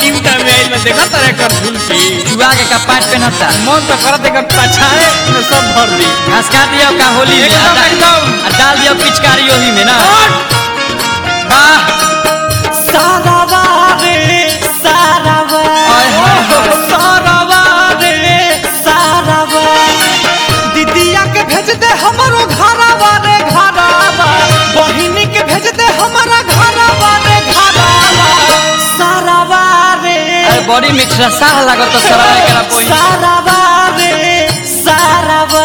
Utah में आइल बा देखा तारे कर झुलकी चुआ के कपाट पहनता मन तो करत एकर पछाड़े में सब भर दी घास काट दिया का होली में एकदम, आ डा- एकदम। आ डाल दिया पिचकारी ओही में ना वाह सारावा रे सारावा आय हाय। सारावा रे सारावा दीदिया के भेज दे हमरो घरावा रे घरावा बहिनी के भेज दे हमारा घरावा रे घरावा सारावा रे अरे बड़ी मिठा साह लागत सरा एकरा पहिन सारावा रे सारावा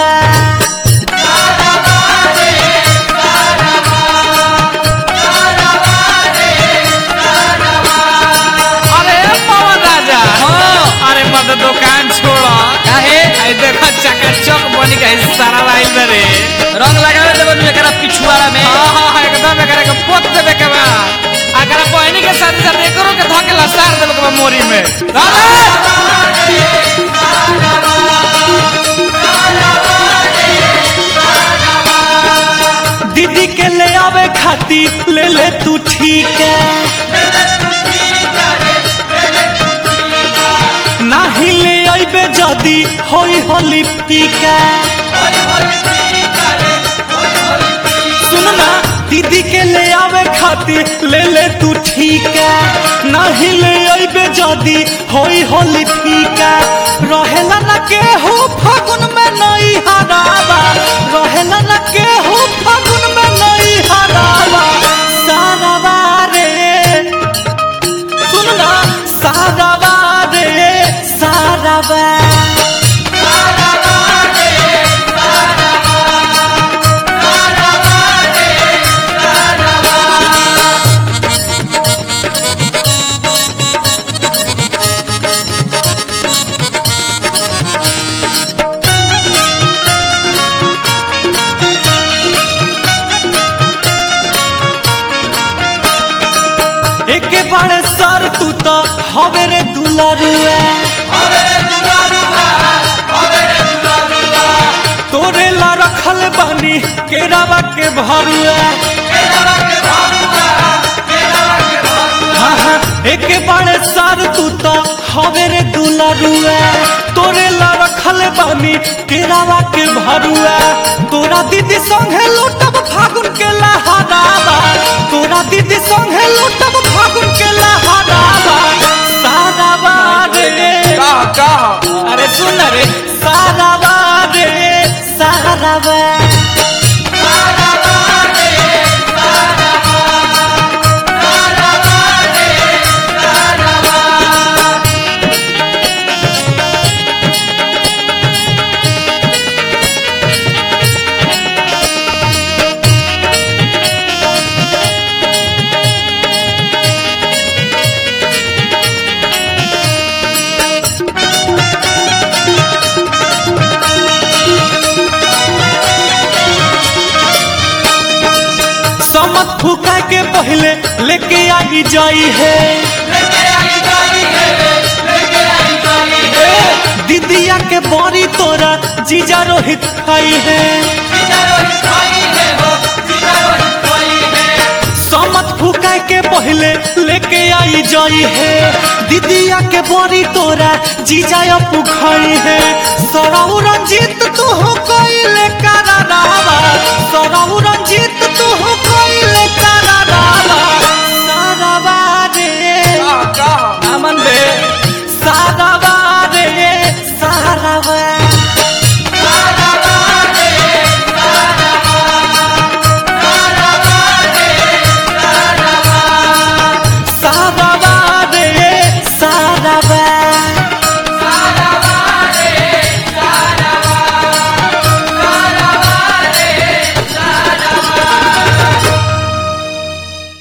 अरे पवन राजा हाँ। अरे मत दुकान छोड़ा काहे आई देखा चकाचक बनी के सारा लाइल बा रे रंग लगावे देबो नु एकरा पिछुआड़ा में हाँ हाँ हाँ, एकदम एकरा के पोत देबे के बा अगर बहनी के साथ साथ एकरो के धके लसार देबे के बा मोरी में राजा दीदी के ले आवे खातिर ले ले तू ठीक है नाही ले आइबे जदी होई होली पीका सुन ना दीदी के ले आवे खातिर ले ले तू ठीक है नाही ले आइबे जदी होई होली पीका रहेला ना के हो फागुन में नई हरावा रहेला ना के हो फागुन में नई हरावा सारावा रे सुन ना सारावा रे सारावा एके बारे सर तू तो हवे रे दुलारुआ तोरे ला रखल बानी केरावा के भरुआ हाँ, हाँ, एके बारे सर तू तो हवे रे दुलारुआ तोरे ला रखल बानी केरावा के भरुआ तोरा दीदी संगे लूटब फागुन के लहरावा तोरा दीदी संगे लूटब फागुन के लहरावा सारावा रे कह कह अरे सुन रे सारावा रे सारावा समत फूका के पहले लेके आई जाई है दीदिया के बड़ी तोरा जीजा रोहित खाई है समत फूका के पहले लेके आई जाई है दीदिया के बड़ी तोरा जीजा अपू खाई है सराउ रंजीत